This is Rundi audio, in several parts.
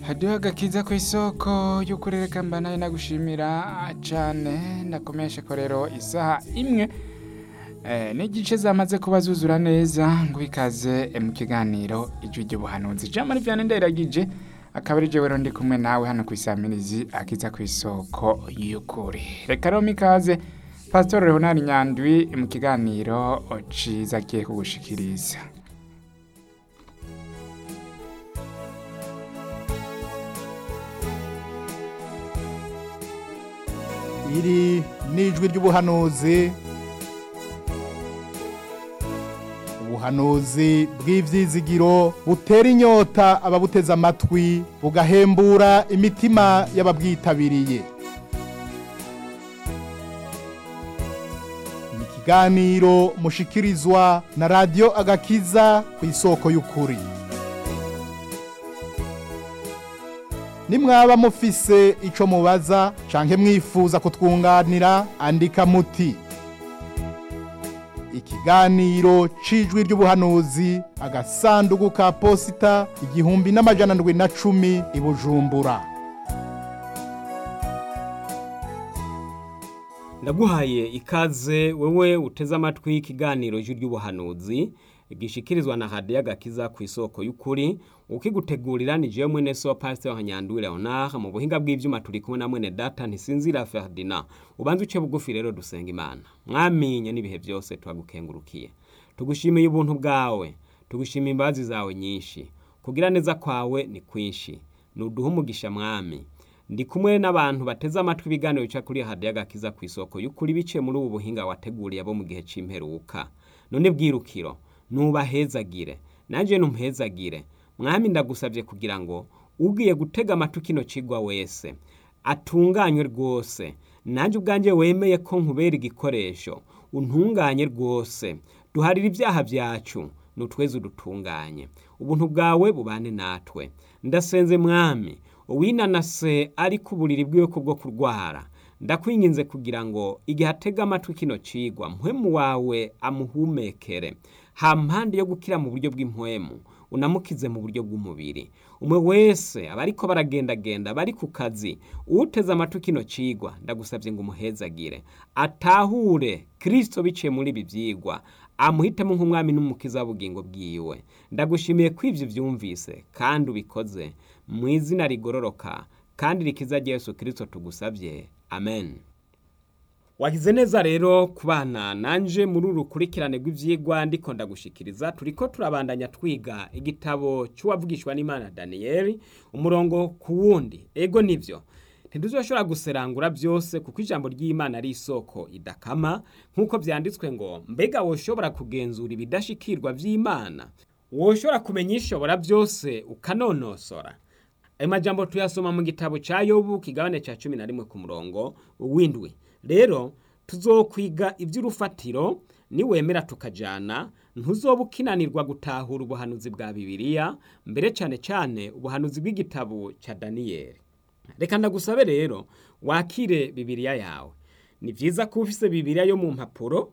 hariho agakiza ku isoko y'ukurereka mba nayo nagushimira cyane ndakomeshe ko rero isaha imwe eh, n'igice zamaze kuba zuzura neza ngo ikaze eh, mu kiganiro ijwi ry'ubuhanuzi jamani vyane nderagije akaba ari jewe ndi kumwe nawe hano ku isamirizi akiza ku isoko y'ukuri reka rero mikaze pastor leonard nyandwi mu kiganiro ciza agiye kugushikiriza iri ni ijwi ry'ubuhanuzi ubuhanuzi bw'ivyizigiro butera inyota ababuteze amatwi bugahembura imitima y'ababwitabiriye ni ikiganiro mushikirizwa na radiyo agakiza ku isoko y'ukuri nimwaba mufise ico mubaza canke mwifuza kutwunganira andika muti ikiganiro c'ijwi ry'ubuhanuzi agasandugu ka posita igihumbi n'amajana ndwi na cumi i bujumbura ndaguhaye ikaze wewe uteze amatwi ikiganiro ijwi ry'ubuhanuzi gishikirizwa na hadiya gakiza ku isoko y'ukuri ukigutegurira ni jewe mwene so pasteur Hanyandwi Leonard mu buhinga bw'ivyuma turi kumwe na mwene data ntisinzira Ferdinand ubanze uce bugufi rero dusenga imana mwamenye n'ibihe byose twagukengurukiye tugushimiye ubuntu bwawe tugushimiye imbabazi zawe nyinshi kugira neza kwawe ni kwinshi nuduha umugisha mwami ndi kumwe n'abantu bateze amatwi ibiganiro bica kuri hadiya gakiza ku isoko y'ukuri biciye muri ubu buhinga wateguriye abo mu gihe c'imperuka none bwirukiro nubahezagire nanjye numuhezagire mwami ndagusabye kugira ngo ugiye gutega amatwi kino kigwa wese atunganywe rwose nanjye ubwanjye wemeye ko nkubera igikoresho untunganye rwose duharira ibyaha byacu nutweze udutunganye ubuntu bwawe bubane natwe ndasenze mwami uwinanase ari ku buriri bwiwe kubwo kurwara ndakwinginze kugira ngo igihe atega amatwi kino cigwa mpwemu wawe amuhumekere ha mpande yo gukira mu buryo bw'impwemu unamukize mu buryo bw'umubiri umwe wese abariko baragendagenda bari ku kazi uteze amatwi kino cigwa ndagusabye ngo umuhezagire atahure kristo biciye muri ibi vyigwa amuhitemo nk'umwami n'umukiza w'ubugingo bwiwe ndagushimiye ko ivyo vyumvise kandi ubikoze mu izina rigororoka kandi rikiza rya yesu kristo tugusabye amen wagize neza rero kubana nanje muri uru rukurikirane rw'ivyigwa ndiko ndagushikiriza turiko turabandanya twiga igitabo c'uwavugishwa n'imana daniyeli umurongo ku wundi ego nivyo ntiduzoshobora guserangura byose kuko ijambo ry'imana ari isoko idakama nk'uko vyanditswe ngo mbega woshobora kugenzura ibidashikirwa vy'imana woshobora kumenya ishobora byose ukanonosora ayo majambo tuyasoma mu gitabo ca yobu kigabane ca cumi na rimwe ku murongo w'indwi rero tuzokwiga iby'urufatiro niwemera tukajana ntuzoba ukinanirwa gutahura ubuhanuzi bwa bibiliya mbere cyane cyane ubuhanuzi bw'igitabo cya daniyeli reka ndagusabe rero wakire bibiliya yawe ni byiza ko ufise bibiliya yo mu mpapuro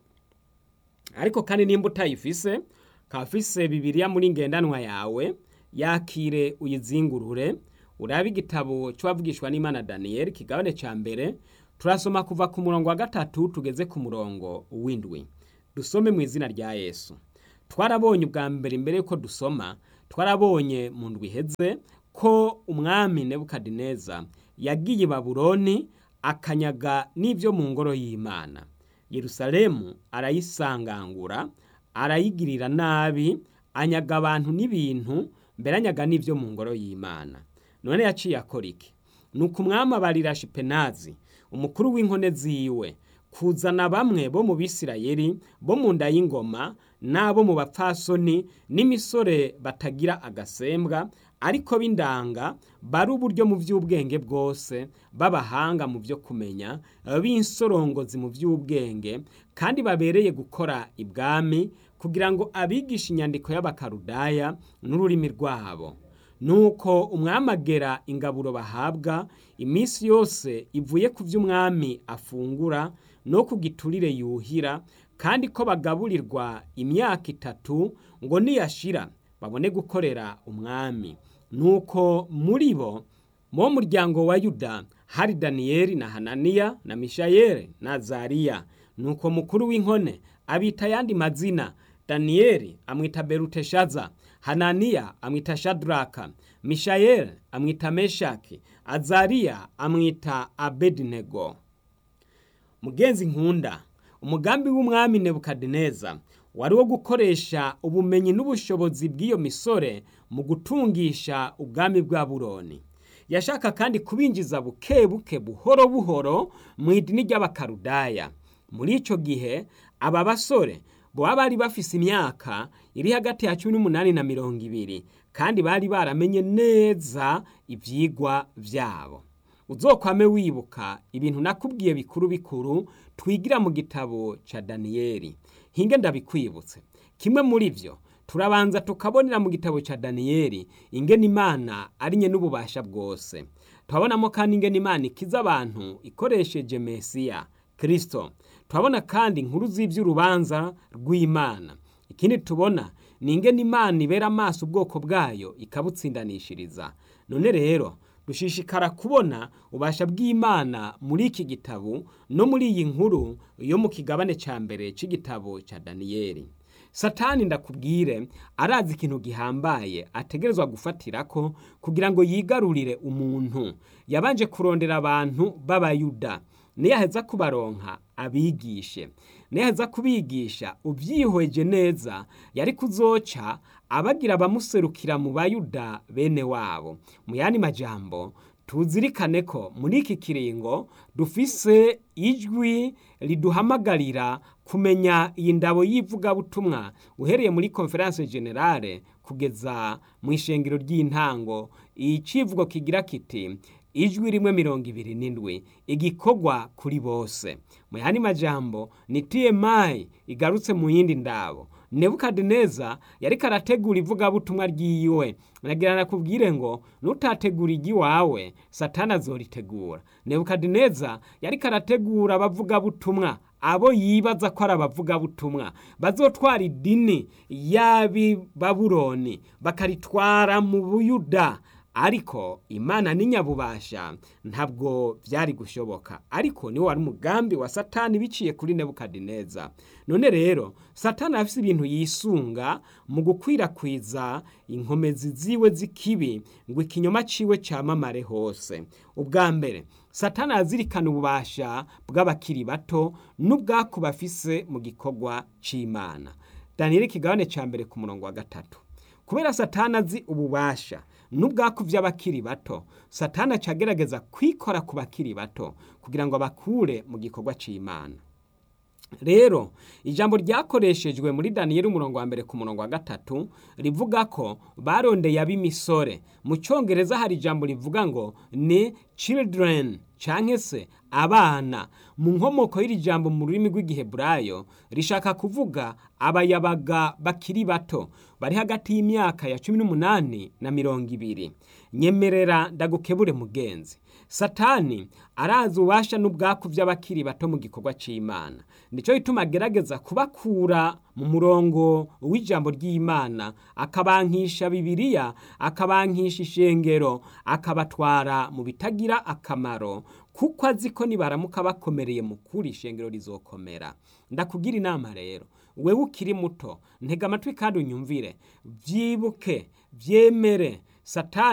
ariko kandi nimba utayifise ukaba ufise bibiliya muri ngendanwa yawe yakire uyizingurure urabe igitabo cy'uwavugishwa n'imana daniyeli kigabane cya mbere turasoma kuva ku murongo wa gatatu tugeze ku murongo w'indwi dusome mu izina rya yesu twarabonye ubwa mbere imbere y'uko dusoma twarabonye mu ndwi iheze ko umwami nebukadineza yagiye i babuloni akanyaga n'ibyo mu ngoro y'imana yerusalemu arayisangangura arayigirira nabi anyaga abantu n'ibintu mbere anyaga n'ibyo mu ngoro y'imana none yaciye akora iki ni uko umwami abarira shipenazi umukuru w'inkone ziwe kuzana bamwe bo mu bisirayeli bo mu nda y'ingoma n'abo mu bapfasoni n'imisore batagira agasembwa ariko b'indanga bari uburyo mu by'ubwenge bwose b'abahanga mu byo kumenya b'insorongozi mu by'ubwenge kandi babereye gukora ibwami kugira ngo abigishe inyandiko y'abakarudaya n'ururimi rwabo nuko umwami agera ingaburo bahabwa iminsi yose ivuye ku by'umwami afungura no ku giturire yuhira kandi ko bagaburirwa imyaka itatu ngo niyashira babone gukorera umwami nuko muri bo mu muryango wa yuda hari daniyeli na hananiya na mishayeli na zariya nuko mukuru w'inkone abita ayandi mazina daniyeli amwita beruteshaza hananiya amwita shadraka mishayeli amwita meshaki azariya amwita abedinego mugenzi nkunda umugambi w'umwami nebukadineza wari wo gukoresha ubumenyi n'ubushobozi bw'iyo misore mu gutungisha ubwami bwa buroni yashaka kandi kubinjiza buke buke buhoro buhoro mu idini ry'abakarudaya muri icyo gihe aba basore baba bari bafise imyaka iri hagati ya cumi n'umunani na mirongo ibiri kandi bari baramenye neza ibyigwa byabo uzokwame wibuka ibintu nakubwiye bikuru bikuru twigira mu gitabo cya daniyeli hinge ndabikwibutse kimwe muri byo turabanza tukabonera mu gitabo cya daniyeli ingene imana ari nye n'ububasha bwose turabonamo kandi ingene imana ikiza abantu ikoresheje mesiya kirisito turabona kandi inkuru z'iby'urubanza rw'imana ikindi tubona ni ingene imana ibera amaso ubwoko bwayo ikabutsindanishiriza none rero dushishikara kubona ubasha bw'imana muri iki gitabo no muri iyi nkuru yo mu kigabane cya mbere cy'igitabo cya daniyeli satani ndakubwire arazi ikintu gihambaye ategerezwa gufatira ko kugira ngo yigarurire umuntu yabanje kurondera abantu b'abayuda niyaheza kubaronka abigishe niyaheza kubigisha ubyihweje neza yari kuzoca abagira abamuserukira mu bayuda bene wabo mu yandi majambo tuzirikane ko muri iki kiringo dufise ijwi riduhamagarira kumenya iyi ndabo y'ivugabutumwa uhereye muri konferanse generale kugeza mu ishengero ry'intango icivugo kigira kiti ijwi rimwe mirongo ibiri n'indwi igikorwa kuri bose mu yandi majambo ni tmi igarutse mu yindi ndabo nebukadineza yari karategura ivugabutumwa ryiwe nagira nakubwire ngo nutategura igiwawe satani azoritegura nebukadineza yari karategura abavugabutumwa abo yibaza ko ari abavugabutumwa bazotwara idini y'abi baburoni bakaritwara mu buyuda ariko imana n'inyabubasha ntabwo byari gushoboka ariko niwo wari umugambi wa satani biciye kuri nebukadineza none rero satani afite ibintu yisunga mu gukwirakwiza inkomezi ziwe z'ikibi ngo ikinyoma ciwe cyamamare hose ubwa mbere satani azirikana ububasha bw'abakiri bato n'ubwaku bafise mu gikorwa c'imana daniyeli ikigabane cya mbere ku murongo wa gatatu kubera satani azi ububasha n'ubwaku by'abakiri bato satani aca agerageza kwikora ku bakiri bato kugira ngo abakure mu gikorwa cy'imana rero ijambo ryakoreshejwe muri daniyeli umurongo wa mbere ku murongo wa gatatu rivuga ko barondeye ab'imisore mu cyongereza hari ijambo rivuga ngo ni children cyangwa se abana mu nkomoko y'iri jambo mu rurimi rw'igiheburayo rishaka kuvuga abayabaga bakiri bato bari hagati y'imyaka ya cumi n'umunani na mirongo ibiri nyemerera ndagukebure mugenzi satani arazi ububasha n'ubwaku by'abakiri bato mu gikorwa cy'imana nicyo gituma agerageza kubakura mu murongo w'ijambo ry'imana akabankisha bibiliya akabankisha ishengero akabatwara mu bitagira akamaro kuko azi ko nibaramuka bakomereye mu kuri ishengero rizokomera ndakugira inama rero wewe ukiri muto ntega amatwi kandi unyumvire byibuke byemere satani